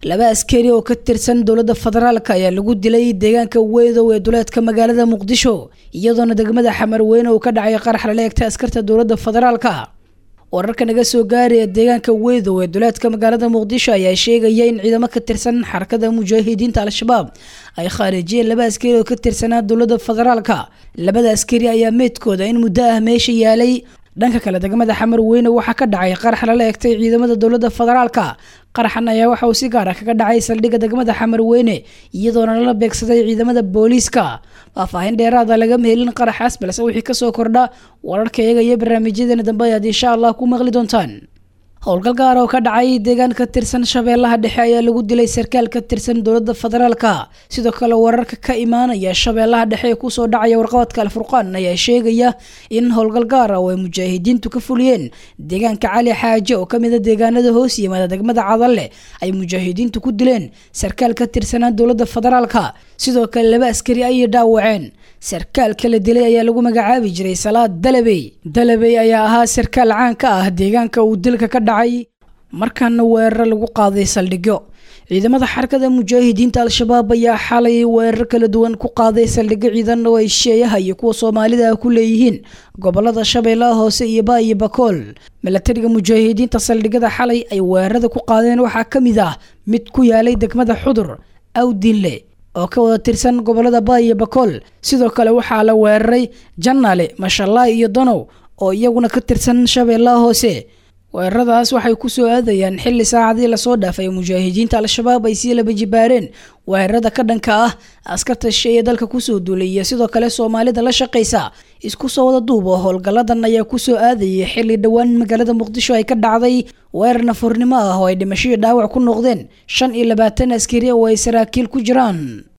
laba askari oo ka tirsan dowladda federaalk ayaa lagu dilay deegaanka weydow ee duleedka magaalada muqdisho iyadoona degmada xamarweyne uu ka dhacay qarax lala egta askarta dowladda federaalka wararka naga soo gaaraya deegaanka weydow ee duleedka magaalada muqdisho ayaa sheegaya in ciidamo ka tirsan xarakada mujaahidiinta al-shabaab ay khaarijiyeen laba askari oo ka tirsanaa dowladda federaalka labada askari ayaa meydkooda in muddo ah meesha yaalay dhanka kale degmada xamar weyne waxaa ka dhacay qarax lala egtay ciidamada dowladda federaalka qaraxan ayaa waxa uu si gaar ah kaga dhacay saldhigga degmada xamar weyne iyadoona lala beegsaday ciidamada booliiska faahfaahin dheeraada lagama helin qaraxaas balse wixii kasoo kordha wararka iyaga iyo barnaamijyadeena dambe ayaad insha allah ku maqli doontaan howlgal gaar oo ka dhacay deegaan ka tirsan shabeellaha dhexe ayaa lagu dilay sarkaal ka tirsan dowladda federaalka sidoo kale wararka ka imaanaya shabeellaha dhexe ee kusoo dhacaya warqabadka alfurqaan ayaa sheegaya in howlgal gaar ah oo ay mujaahidiintu ka fuliyeen deegaanka cali xaaje oo kamid a deegaanada hoos yimaada degmada cadalle ay mujaahidiintu ku dileen sarkaal ka tirsanaa dowladda federaalka sidoo kale laba askari ayay dhaawaceen sarkaalka la dilay ayaa lagu magacaabi jiray salaad dalabey dalabey ayaa ahaa sarkaal caan ka ah deegaanka uu dilka ka dhacay markaana weeraro lagu qaaday saldhigyo ciidamada xarakada mujaahidiinta al-shabaab ayaa xalay weerar kala duwan ku qaaday saldhigyo ciidan oo ay sheeyaha iyo kuwa soomaalida ah ku leeyihiin gobolada shabeellaha hoose iyo ba iyo bakool milatariga mujaahidiinta saldhigyada xalay ay weerarada ku qaadeen waxaa ka mid ah mid ku yaalay degmada xudur awdinle oo ka wada tirsan gobolada ba iyo bakool sidoo kale waxaa la weeraray janaale mashallaay iyo danow oo iyaguna ka tirsan shabeellaha hoose weeraradaas waxay kusoo aadayaan xilli saacadii lasoo dhaafay mujaahidiinta al-shabaab ay sii laba jibaareen weerarada ka dhanka ah askarta shishe ee dalka kusoo duulay iyo sidoo kale soomaalida la shaqaysa isku soo wada duubo howlgalladan ayaa kusoo aadayay xilli dhowaan magaalada muqdisho ay ka dhacday weerar nafurnimo ah oo ay dhimashadii dhaawac ku noqdeen shan iyo labaatan askari oo ay saraakiil ku jiraan